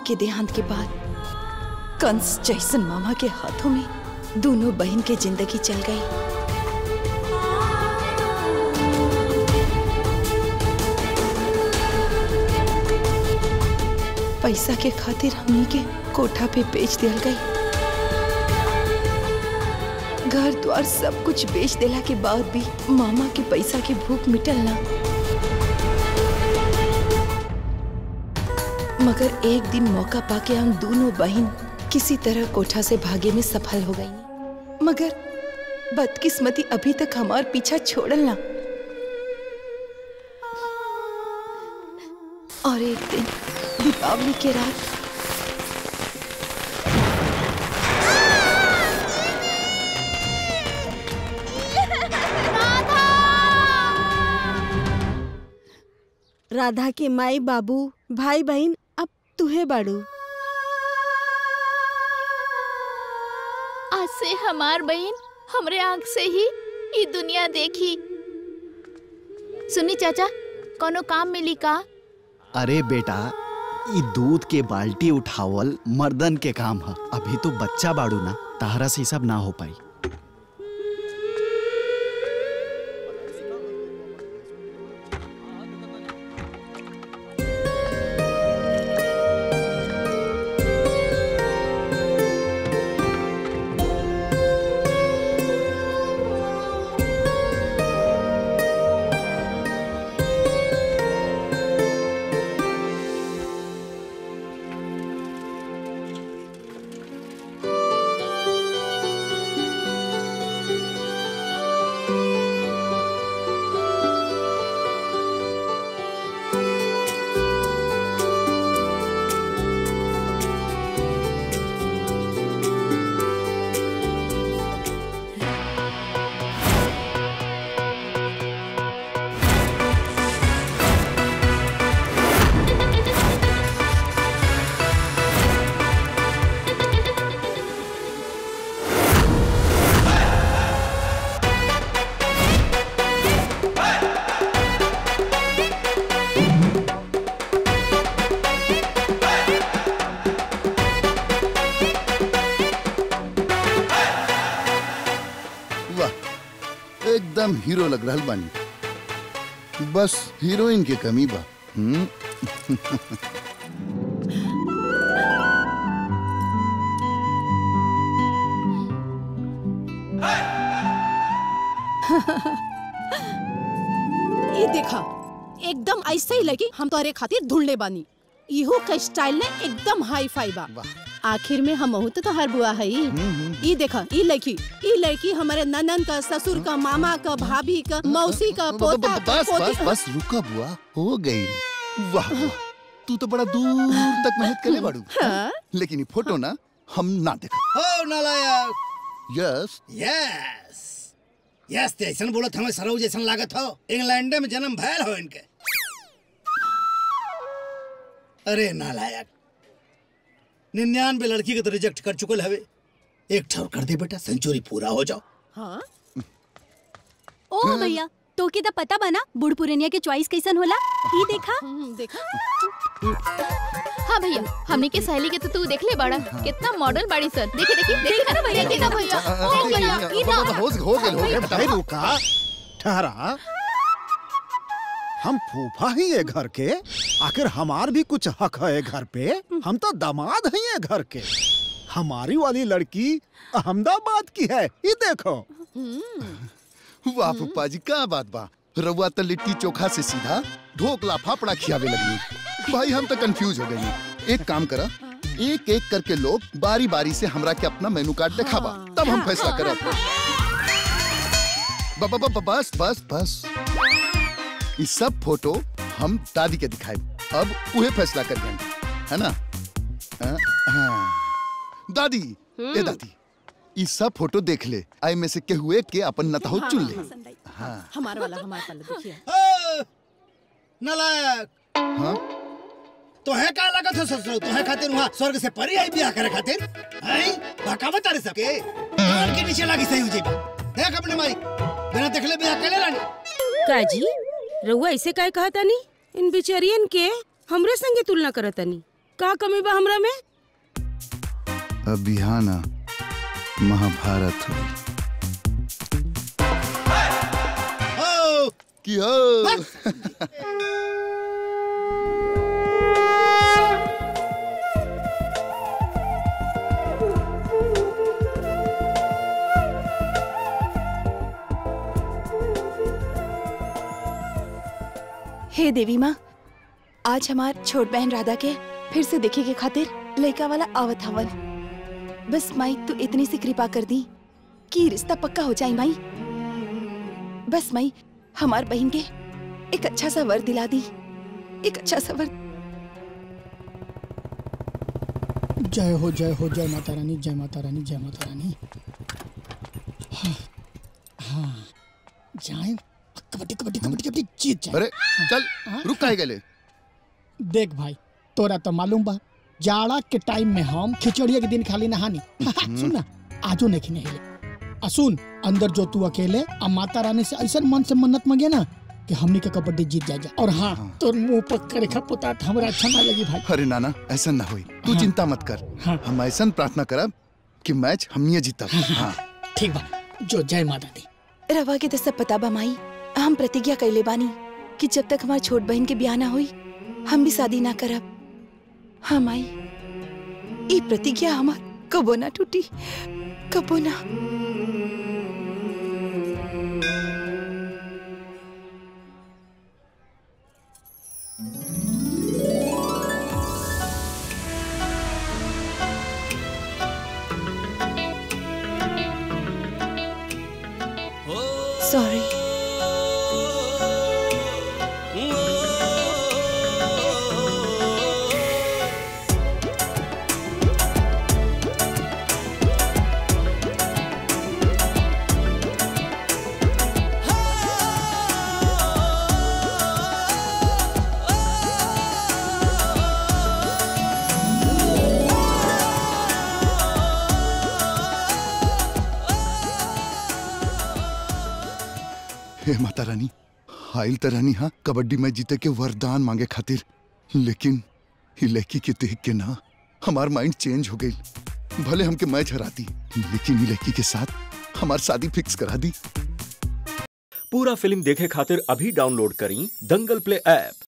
के देहांत के बाद कंस जैसन मामा के हाथों में दोनों बहन के जिंदगी चल गई पैसा के खातिर हमनी के कोठा पे बेच दियल गई घर द्वार सब कुछ बेच देला के बाद भी मामा के पैसा के भूख मिटल ना मगर एक दिन मौका पाके हम दोनों बहन किसी तरह कोठा से भागे में सफल हो गई मगर बदकिस्मती अभी तक हमार पीछा छोड़ल ना और एक दिन दीपावली के रात राधा के माई बाबू भाई बहन अब तुहे बाड़ू आज से हमार बहन हमरे आंख से ही ये दुनिया देखी सुनी चाचा कोनो काम मिली का अरे बेटा ई दूध के बाल्टी उठावल मर्दन के काम ह अभी तो बच्चा बाड़ू ना ताहरा से ई सब ना हो पाई वाह एकदम हीरो लग रहल बानी बस हीरोइन के कमी बा हम्म ये देखा एकदम ऐसे ही लगी हम तोहरे खातिर ढूंढले बानी इहो का स्टाइल ने एकदम हाई फाई बा आखिर में हम तो तोहर बुआ है ई देखा ई लड़की ई लड़की हमारे ननन का ससुर का मामा का भाभी का मौसी का पोता का बस बस पोती बस रुका बुआ हो गई वाह वाह तू तो बड़ा दूर तक मेहनत करे बाड़ू हाँ? लेकिन ये फोटो ना हम ना देखा हो नालायक यस यस यस ते ऐसन बोलत हमें सरऊ जैसन लागत हो इंग्लैंड में जन्म भयल हो इनके अरे नालायक निन्यानवे लड़की के तो रिजेक्ट कर चुकल हवे एक ठौर कर दे बेटा सेंचुरी पूरा हो जाओ हाँ ओ भैया तो के तो पता बना बूढ़ पुरनिया के चॉइस कैसन होला ई देखा देखा हाँ भैया हमने के सहेली के तो तू देख ले बड़ा कितना मॉडल बाड़ी सर देखी देखी देखी ना भैया देखा भैया ओ भैया इधर हो हो गए हो गए भाई रुका ठहरा हम फूफा ही है घर के आखिर हमार भी कुछ हक है घर पे हम तो दामाद हैं ये घर के हमारी वाली लड़की अहमदाबाद की है ये देखो वाह पप्पा जी का बात बा रउआ तो लिट्टी चोखा से सीधा ढोकला फाफड़ा खियावे लगी भाई हम तो कंफ्यूज हो गई एक काम करा एक एक करके लोग बारी बारी से हमरा के अपना मेनू कार्ड दिखावा तब हम फैसला करब ब- ब- ब- बस बस बस ये सब फोटो हम दादी के दिखाए अब उहे फैसला कर है ना हाँ, हाँ। दादी ए दादी ये सब फोटो देख ले आई में से के हुए के अपन नताहो चुन ले हाँ हमारा वाला हमारा वाला देखिए हो, नालायक हाँ तो है का लागत है ससुर तो है खातिर वहाँ स्वर्ग से परी आई बियाह करे खातिर हैं बकावत तारे सबके कान के नीचे लागी सही हो जाई देख अपने माई बिना देखले बियाह कर ले रानी काजी रउआ ऐसे काय कहा तानी इन बिचरियन के हमरे संगे तुलना करत तानी का कमी बा हमरा में अब यहाँ ना महाभारत हुई ओ कि हो हे देवी माँ आज हमार छोट बहन राधा के फिर से देखे के खातिर लड़का वाला आवत हवन बस माई तू इतनी सी कृपा कर दी कि रिश्ता पक्का हो जाए माई बस माई हमार बहन के एक अच्छा सा वर दिला दी एक अच्छा सा वर जय हो जय हो जय माता रानी जय माता रानी जय माता रानी हाँ, हाँ जाए कबड्डी कबड्डी कबड्डी कबड्डी जीत जाए अरे चल रुक काहे गेले देख भाई तोरा तो मालूम बा जाड़ा के टाइम में हम खिचड़िया के दिन खाली नहानी सुन ना आजो नहीं खिने आ सुन अंदर जो तू अकेले आ माता रानी से ऐसा मन से मन्नत मांगे ना कि हमनी के कबड्डी जीत जाए जा और हाँ तोर मुंह पर करेखा पोता हमरा अच्छा ना लगी भाई अरे नाना ऐसा ना होई तू हाँ। चिंता मत कर हाँ। हम ऐसा प्रार्थना करब कि मैच हमनिए जीतब हाँ ठीक बा जो जय माता दी रवा के तो सब पता बा माई हम प्रतिज्ञा कैले बानी कि जब तक हमार छोट बहन के ब्याह ना हुई हम भी शादी ना करब हाँ माई ई प्रतिज्ञा हमार कबो ना टूटी कबो ना सॉरी हे माता रानी हाइल त रानी हाँ कबड्डी मैच जीते के वरदान मांगे खातिर लेकिन ये लड़की के देख के ना हमार माइंड चेंज हो गई भले हमके मैच हराती लेकिन ये लड़की के साथ हमार शादी फिक्स करा दी पूरा फिल्म देखे खातिर अभी डाउनलोड करी दंगल प्ले ऐप